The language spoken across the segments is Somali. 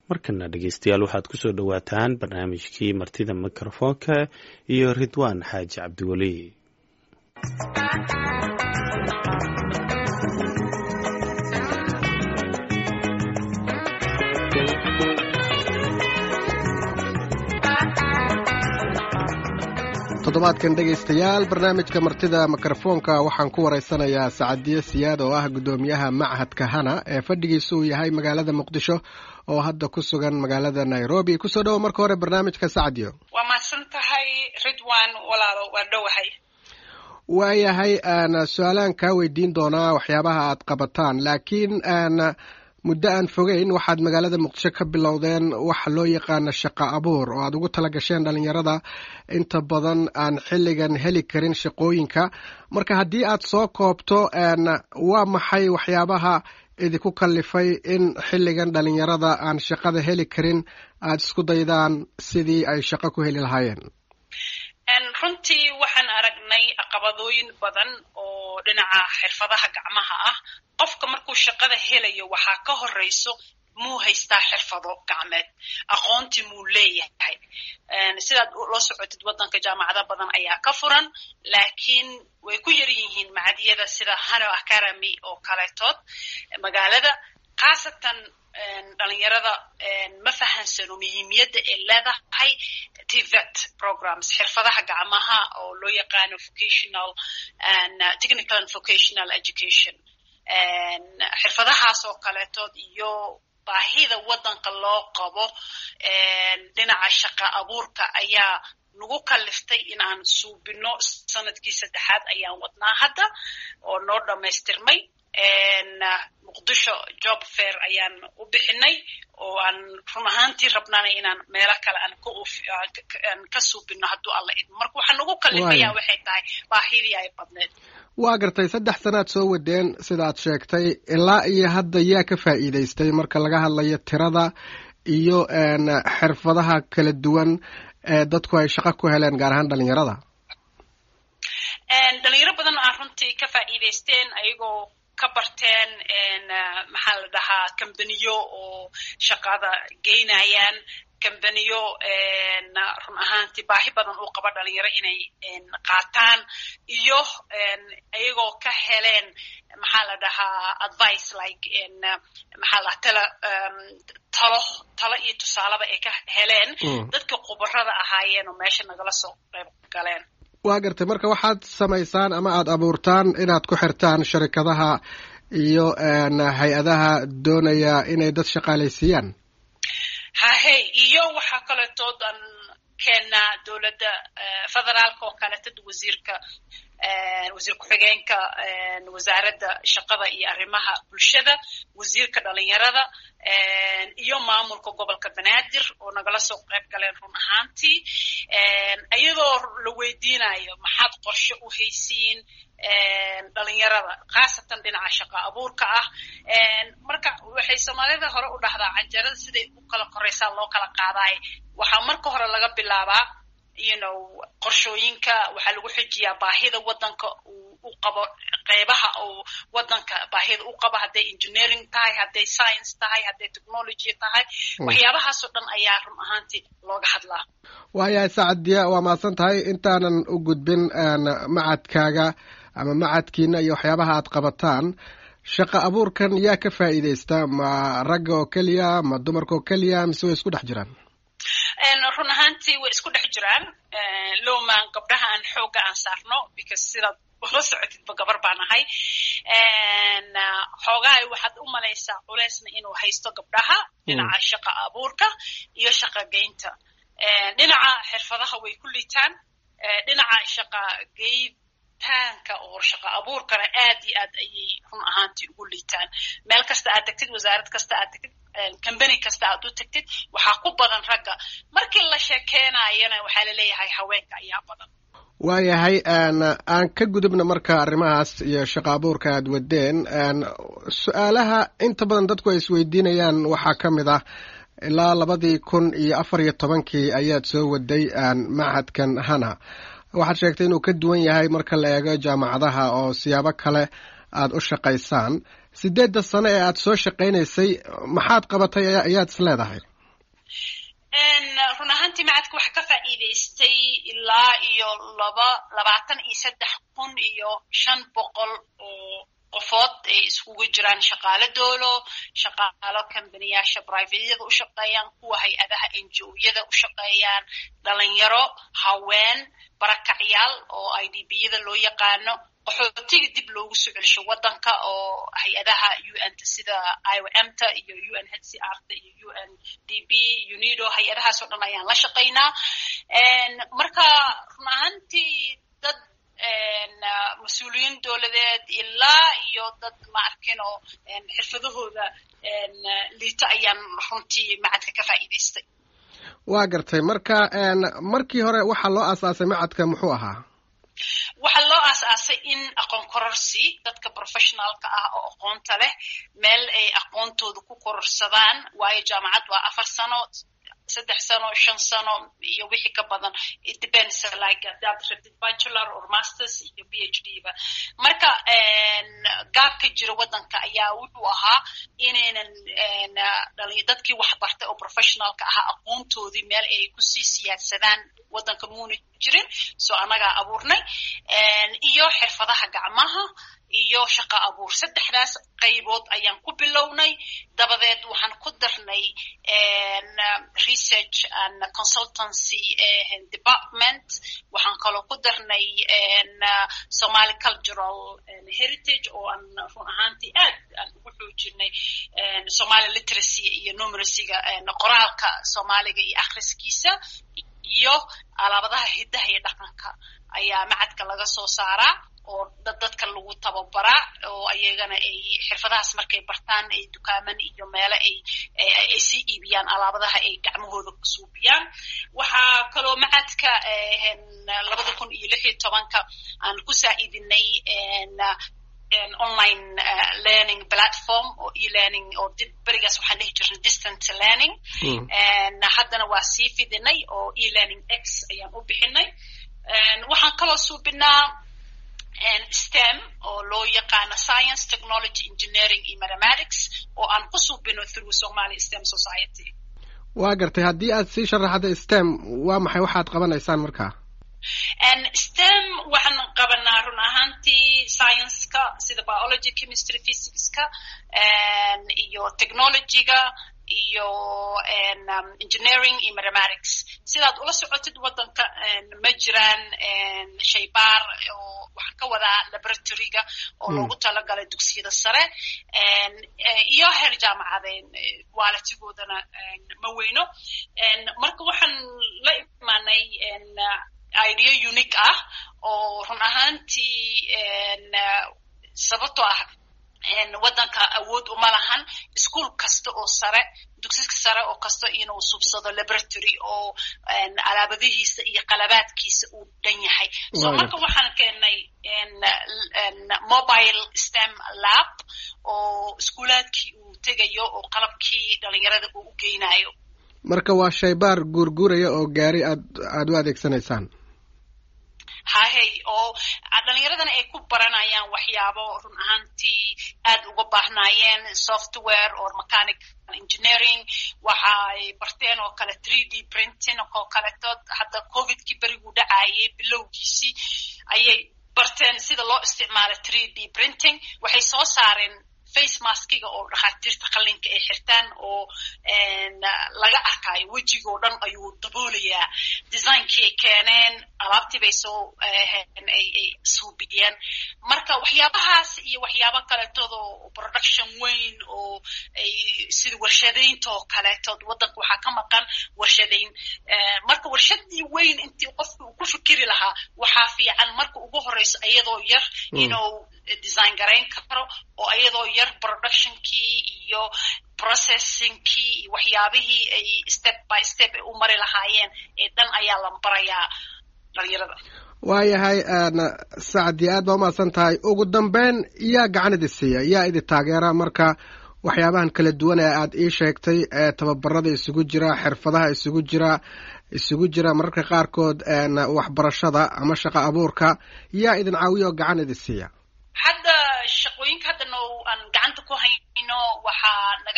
markana dhegeystayaal waxaad kusoo dhowaataan barnaamijkii martida mikrofoonka iyo ridwaan xaaji cabdiweli toddobaadkan dhegaystayaal barnaamijka martida mikrofoonka waxaan ku waraysanayaa sacadiye siyaad oo ah guddoomiyaha machadka hana ee fadhigiisu uu yahay magaalada muqdisho oo hadda ku sugan magaalada nairobi kusoo dhowo marka hore barnaamijka sacadiyo waa mahadsan tahay ridwan walaalo waa dhowahay waayahay aan su-aalaan kaa weydiin doonaa waxyaabaha aad qabataan laakiin aan muddo aan fogeyn waxaad magaalada muqdisho ka bilowdeen waxa loo yaqaana shaqo abuur oo aad ugu tala gasheen dhalinyarada inta badan aan xilligan heli karin shaqooyinka marka haddii aad soo koobto waa maxay waxyaabaha idinku kallifay in xilligan dhalinyarada aan shaqada heli karin aad isku daydaan sidii ay shaqo ku heli lahaayeen runtii waxaan aragnay caqabadooyin badan oo dhinaca xirfadaha gacmaha ah qofka markuu shaqada helayo waxaa ka horeyso muu haystaa xirfado gacmeed aqoontii muu leeyahay sidaad la socotid waddanka jaamacado badan ayaa ka furan laakiin way ku yar yihiin macadiyada sida hano academy oo kaleetood magaalada khaasatan dhalinyarada ma fahansano muhiimiyadda ay leedahay tvet programs xirfadaha gacmaha oo loo yaqaano vocational and technical and vocational education xirfadahaas oo kaleetood iyo baahida waddanka loo qabo dhinaca shaqa abuurka ayaa nagu kaliftay in aan suubino sanadkii saddexaad ayaan wadnaa hadda oo noo dhammaystirmay muqdisho job fair ayaan u bixinay oo aan run ahaantii rabnaana inaan meelo kale aan ka suubino hadduu alla idmo marka waxaa nagu kalifayaa waxay tahay baahidii ay badneed waa gartay saddex sanaad soo wadeen sidaad sheegtay ilaa iyo hadda yaa ka faa'iidaystay marka laga hadlayo tirada iyo xirfadaha kala duwan ee dadku ay shaqo ku heleen gaar ahaan dhalinyarada dhalinyaro badan aa runtii ka faa'iidaysteen ayagoo ka barteen maxaa la dhahaa kambaniyo oo shaqada geynayaan kambaniyo run ahaantii baahi badan uu qabo dhalinyaro inay qaataan iyo iyagoo ka heleen maxaa la dhahaa advice like maxaa la tala talo talo iyo tusaalaba ay ka heleen dadka khubarada ahaayeen oo meesha nagala soo qayb galeen waa gartay marka waxaad samaysaan ama aad abuurtaan inaad ku xirtaan sharikadaha iyo hay-adaha doonaya inay dad shaqaalaysiiyaan hahey iyo waxaa kaleetood aan keennaa dowladda federaalka oo kaleetod wasiirka wasiir ku-xigeenka wasaaradda shaqada iyo arrimaha bulshada wasiirka dhalinyarada iyo maamulka gobolka banaadir oo nagala soo qayb galeen run ahaantii iyadoo la weydiinayo maxaad qorshe u haysiin dhalinyarada khaasatan dhinaca shaqa abuurka ah marka waxay soomaalida hore u dhahdaa canjarada siday u kala koraysaa loo kala qaadaay waxaa marka hore laga bilaabaa you know qorshooyinka waxaa lagu xijiyaa baahida waddanka uu u qabo qeybaha uu waddanka baahida u qabo hadday engineering tahay hadday science tahay hadday technology tahay waxyaabahaasoo dhan ayaa run ahaantii looga hadlaa waayahay sacadiya waa mahadsan tahay intaanan u gudbin macadkaaga ama macadkiina iyo waxyaabaha aad qabataan shaqa abuurkan yaa ka faa'iidaysta ma ragga oo keliya ma dumarka oo keliya mise way isku dhex jiraan run ahaantii way isku dhex jiraan lowman gabdhaha aan xoogga aan saarno because sidaad ula socotidba gabar baan ahay xoogahay waxaad u malaysaa culeysna inuu haysto gabdhaha dhinaca shaqa abuurka iyo shaqa geynta dhinaca xirfadaha way ku liitaan dhinaca shaqa geyntaanka oo shaqa abuurkana aad iyo aad ayay run ahaantii ugu liitaan meel kasta aad tagtid wasaarad kasta aad tagtid combany kasta aad u tagtid waxaa ku badan ragga markii la sheekeenayana waxaa laleeyahay haweenka ayaa badan waayahay aan ka gudubna marka arrimahaas iyo shaqa abuurka aad wadeen su-aalaha inta badan dadku ay isweydiinayaan waxaa ka mid ah ilaa labadii kun iyo afar iyo tobankii ayaad soo waday machadkan hana waxaad sheegtay inuu ka duwan yahay marka la eego jaamacadaha oo siyaabo kale aad u shaqaysaan sideedda sano ee aad soo shaqaynaysay maxaad qabatay ayaad is leedahay run ahaantii macadka waxa ka faa'iidaystay ilaa iyo laba labaatan iyo saddex kun iyo shan boqol oo qofood ay iskugu jiraan shaqaalo doolo shaqaalo kambaniyaasha brivatyada u shaqeeyaan kuwa hay-adaha n g o-yada u shaqeeyaan dhalinyaro haween barakacyaal oo i d b yada loo yaqaano qaxootiga dib loogu soo celsho waddanka oo hay-adaha u n ta sida i o m ta iyo u n h c r ta iyo u n d b unido hay-adahaas oo dhan ayaan la shaqaynaa marka run ahaantii dad mas-uuliyiin dowladeed ilaa iyo dad ma arkin oo xirfadahooda liito ayaan runtii macadka ka faa'iidaystay waa gartay marka markii hore waxaa loo aasaasay macadka muxuu ahaa waxaa loo aasaasay in aqoon kororsi dadka professionaalka ah oo aqoonta leh meel ay aqoontooda ku kororsadaan waayo jaamacad waa afar sano saddex sano shan sano iyo wixii ka badan it depends like hadaad rabtid bachelor or masters iyo b h d ba marka gaabka jira waddanka ayaa wuxuu ahaa inaynan dadkii wax bartay oo professionalka ahaa aqoontoodii meel ay kusii siyaadsadaan waddanka muuna jirin so annagaa abuurnay iyo xirfadaha gacmaha iyo shaqo abuur saddexdaas qaybood ayaan ku bilownay dabadeed waxaan ku darnay research and consultancy department waxaan kaloo ku darnay somaly cultural heritage oo aan run ahaantii aad aan ugu xoojinay somaly literacy iyo numeracyga qoraalka soomaaliga iyo akhriskiisa iyo alaabadaha hiddaha iyo dhaqanka ayaa macadka laga soo saaraa oo dad dadka lagu tababaraa oo ayagana ay xirfadahaas markay bartaan ay dukaaman iyo meelo ay ay sii iibiyaan alaabadaha ay gacmahooda ku suubiyaan waxaa kaloo macadka labada kun iyo lix iyo tobanka aan ku saa'iidinay online learning platform oo e-learning oo berigaas waxaan dhihi jirnay distant learning haddana waa sii fidinay oo e-learning x ayaan u bixinay waxaan kaloo suubinaa stem oo loo yaqaano science technology engineering iyo mathematics oo aan ku suubino through somaly stem society waa gartay haddii aad sii sharaxda stem waa maxay waxaad qabanaysaan markaa stem waxaan qabanaa run ahaantii science-ka sida biology chemistry physicska iyo technologyga iyo engineering iyo mathematics sidaad ula socotid waddanka ma jiraan shaybaar oo waxaan ka wadaa laboratoryga oo loogu talagalay dugsiyada sare iyo heer jaamacadeen waalatigoodana ma weyno marka waxaan la imaanay idea unique ah oo run ahaantii sababtoo ah waddanka awood uma lahan ischool kasta oo sare dugsiska sare oo kasta inuu subsado laboratory oo alaabadihiisa iyo qalabaadkiisa uu dhan yahay so marka waxaan keenay mobile stem lab oo iskuulaadkii uu tegayo oo qalabkii dhalinyarada uu u geynayo marka waa shaybaar guurguuraya oo gaari aad aada u adeegsanaysaan hahey oo dhalinyaradana ay ku baranayaan waxyaabo run ahaantii aad uga baahnaayeen software or mechanic engineering waxa ay barteen oo kale three d printing oo kaletood hadda covidkii beriguu dhacaayay bilowgiisii ayay barteen sida loo isticmaalo three d printing waxay soo saareen face maskiga oo dhakhaatiirta qallinka ay xirtaan oo laga arkaayo wejigoo dhan ayuu daboolayaa designkii ay keeneen alaabtii bay soo ay suubiyeen marka waxyaabahaas iyo waxyaabo kaletood oo production weyn oo ay sida warshadaynta oo kaletood waddanka waxaa ka maqan warshadayn marka warshadii weyn intii qofka uu ku fikiri lahaa waxaa fiican marka ugu horeyso iyadoo yar inuu design garayn karo oo iyadoo yar productionkii iyo processingkii iyo waxyaabihii ay step by step ay u mari lahaayeen ee dhan ayaa la barayaa dhalinyarada waayahay sacdi aad baa umahadsan tahay ugu dambeyn yaa gacan idi siiya yaa idi taageera marka waxyaabahan kala duwan ee aad ii sheegtay ee tababarada isugu jira xirfadaha isugu jira isugu jira mararka qaarkood waxbarashada ama shaqo abuurka yaa idin caawiya oo gacan idi siiya hadda shaqooyinka hadda no aan gacanta ku hayno waxaa naga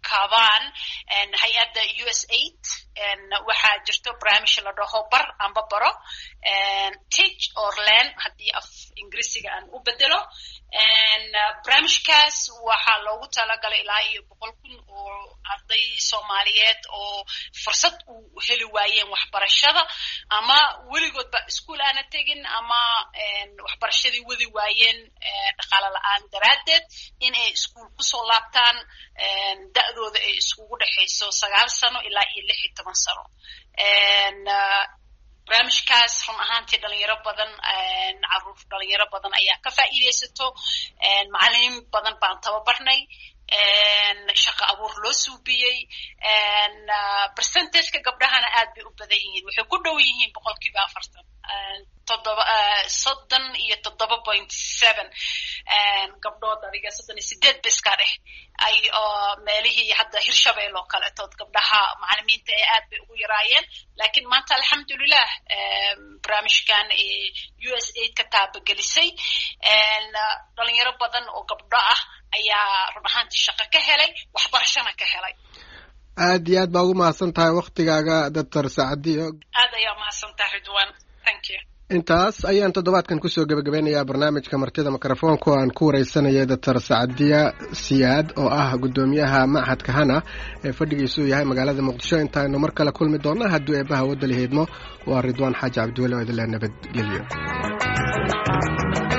kaabaan hay-adda u s aid waxaa jirto barnaamij la dhaho bar amba baro teach or learn haddii af ingiriisiga aan u bedelo barnaamijkaas waxaa loogu talagalay ilaa iyo boqol kun oo arday soomaaliyeed oo fursad u heli waayeen waxbarashada ama weligoodba iskuol aana tegin ama waxbarashadii wadi waayeen dhaqaalo la-aan daraaddeed in ay iskuol kusoo laabtaan da'dooda ay iskugu dhexayso sagaal sano ilaa iyo lix iyo toban sano barnaamijkaas run ahaantii dhalinyaro badan caruur dhalinyaro badan ayaa ka faa'iidaysato macalimiin badan baan tababarnay shaqa abuur loo suubiyey percentageka gabdhahana aad bay u badan yihiin waxay ku dhow yihiin boqolkiiba afartan toddoba soddon iyo toddoba point seven gabdhood adiga soddon iyo sideed ba iska dheh ay oo meelihii hadda hirshabeel oo kaletood gabdhaha macalimiinta ee aad bay ugu yaraayeen lakiin maanta alxamdulilah barnaamijkan u s aid ka taabagelisay dhalinyaro badan oo gabdho ah ayaa run ahaantii shaqo ka helay waxbarashona ka helay aad iyo aad baa ugu mahadsan tahay waktigaaga doctor sacadiyo aad ayaa umahadsan tahay ridwan thank you intaas ayaan toddobaadkan kusoo gebagabeynayaa barnaamijka martida mikrofoonka oo aan ku wareysanayay doctor sacadiya siyaad oo ah guddoomiyaha machadka hana ee fadhigiisu yahay magaalada muqdisho intaaynu mar kale kulmi doonna hadduu eebbaha wadda laheydmo waa ridwaan xaaji cabdiweli oo idinle nabadgelyo